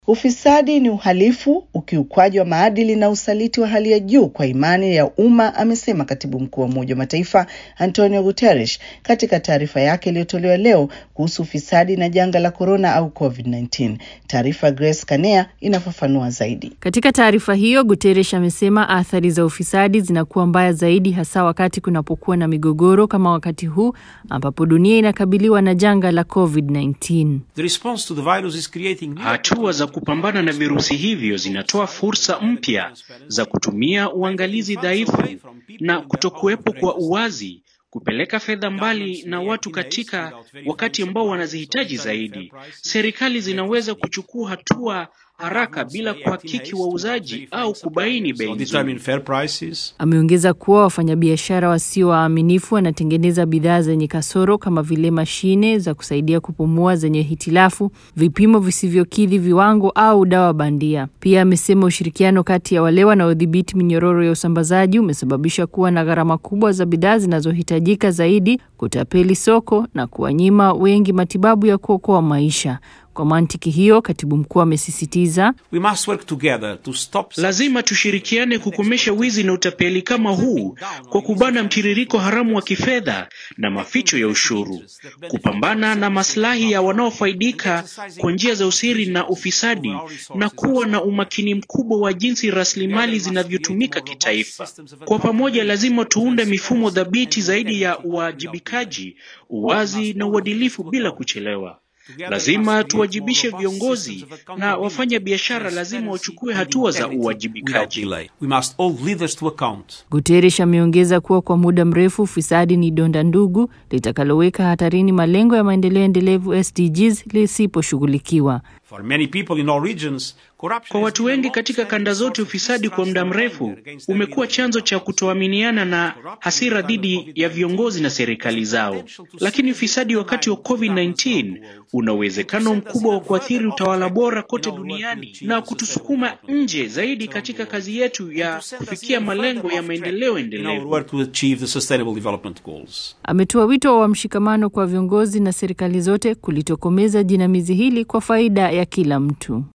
Ufisadi ni uhalifu, ukiukwaji wa maadili na usaliti wa hali ya juu kwa imani ya umma, amesema katibu mkuu wa Umoja wa Mataifa Antonio Guterres katika taarifa yake iliyotolewa leo kuhusu ufisadi na janga la korona au COVID-19. Taarifa Grace Kanea inafafanua zaidi. Katika taarifa hiyo, Guterres amesema athari za ufisadi zinakuwa mbaya zaidi, hasa wakati kunapokuwa na migogoro kama wakati huu ambapo dunia inakabiliwa na janga la COVID-19. Hatua za kupambana na virusi hivyo zinatoa fursa mpya za kutumia uangalizi dhaifu na kutokuwepo kwa uwazi kupeleka fedha mbali na watu katika wakati ambao wanazihitaji zaidi. Serikali zinaweza kuchukua hatua haraka bila kuhakiki wauzaji au kubaini bei nzuri. Ameongeza kuwa wafanyabiashara wasio waaminifu wanatengeneza bidhaa zenye kasoro kama vile mashine za kusaidia kupumua zenye hitilafu, vipimo visivyokidhi viwango au dawa bandia. Pia amesema ushirikiano kati ya wale wanaodhibiti minyororo ya usambazaji umesababisha kuwa na gharama kubwa za bidhaa zinazohitajika zaidi, kutapeli soko na kuwanyima wengi matibabu ya kuokoa maisha. Kwa mantiki hiyo, katibu mkuu amesisitiza lazima tushirikiane kukomesha wizi na utapeli kama huu kwa kubana mtiririko haramu wa kifedha na maficho ya ushuru, kupambana na maslahi ya wanaofaidika kwa njia za usiri na ufisadi, na kuwa na umakini mkubwa wa jinsi rasilimali zinavyotumika kitaifa. Kwa pamoja, lazima tuunde mifumo dhabiti zaidi ya uwajibikaji, uwazi na uadilifu bila kuchelewa. Lazima tuwajibishe viongozi na wafanya biashara lazima wachukue hatua za uwajibikaji. Guterres ameongeza kuwa kwa muda mrefu ufisadi ni donda ndugu litakaloweka hatarini malengo ya maendeleo endelevu SDGs lisiposhughulikiwa. Kwa watu wengi katika kanda zote, ufisadi kwa muda mrefu umekuwa chanzo cha kutoaminiana na hasira dhidi ya viongozi na serikali zao. Lakini ufisadi wakati wa COVID-19 una uwezekano mkubwa wa kuathiri utawala bora kote duniani na kutusukuma nje zaidi katika kazi yetu ya kufikia malengo ya maendeleo endelevu. Ametoa wito wa mshikamano kwa viongozi na serikali zote kulitokomeza jinamizi hili kwa faida ya kila mtu.